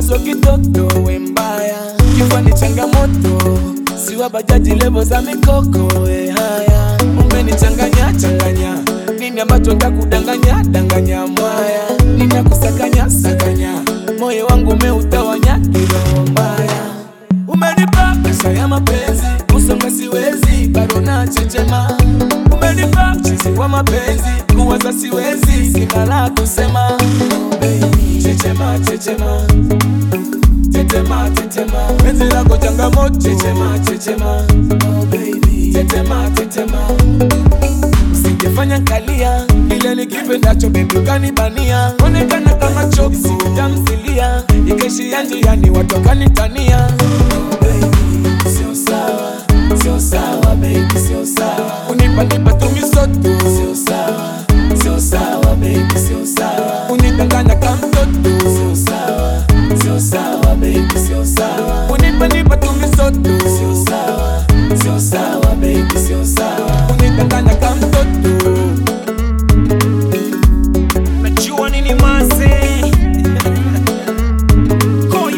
so kitoto we mbaya kifua ni changamoto siwa bajaji levo za mikoko we haya umenichanganya changanya nini ambacho ntakudanganya danganya mwaya nini akusakanya sakanya moyo wangu umeutawanya kiroho mbaya umenipa pesa ya mapenzi usonga siwezi bado na chechema umenipa chizi wa mapenzi kuwaza siwezi sina la kusema oh, baby. chechema chechema tetema tetema penzi lako changamoto chechema chechema oh, baby. tetema tetema Usijefanya kalia ile nikipendacho bebi ukanibania onekana kama choki tamsilia ikaishia njiani watu wakanitania oh, baby. Sio sawa, sio sawa baby, sio sawa unipanipa tumisoto sio sawa, sio sawa baby, sio sawa unidanganya kama mtoto sio sawa, sio sawa baby, sio sawa unipanipa tumisoto sio sawa, sio sawa baby, sio sawa unidanganya kama mtoto najua nini maze koyo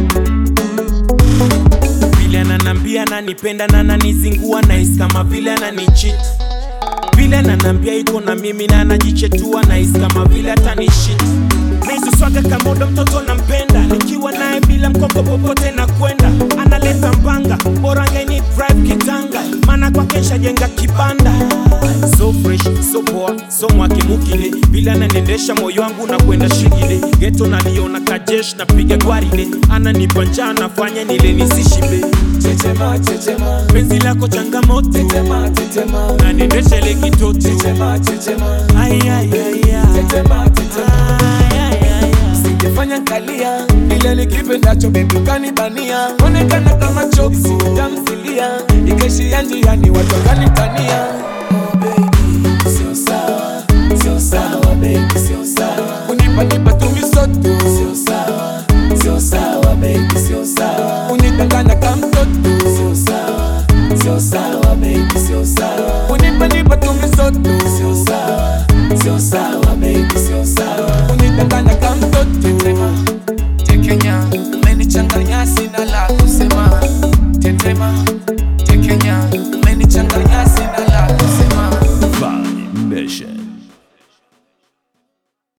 vile ananambia ananipenda na ananizingua nahisi kama vile ananichit vile ananambia iko na mimi na anajichetua nahisi kama vile atanishit naizuswaga kamodo mtoto nampenda nikiwa naye bila mkoko popote na kwenda analeta mbanga bora ngeni drive kitanga maana kwake nshajenga kibanda so fresh so poa so mwakimukile vile ananiendesha moyo wangu na kwenda shigile geto naliona kajesh napiga gwaride ananipa njaa nafanya nile nisishibe Chechema, chechema, penzi lako changamoto tetema, tetema, naniendeshele kitoto chechema, chechema, Ay, ay, ay, ay. tetema, tetema. Ay, ay, ay, ay. Sijafanya kalia ile nikipendacho bebi ukanibania onekana kama choki tamsilia ikaishia njiani watu wakanitania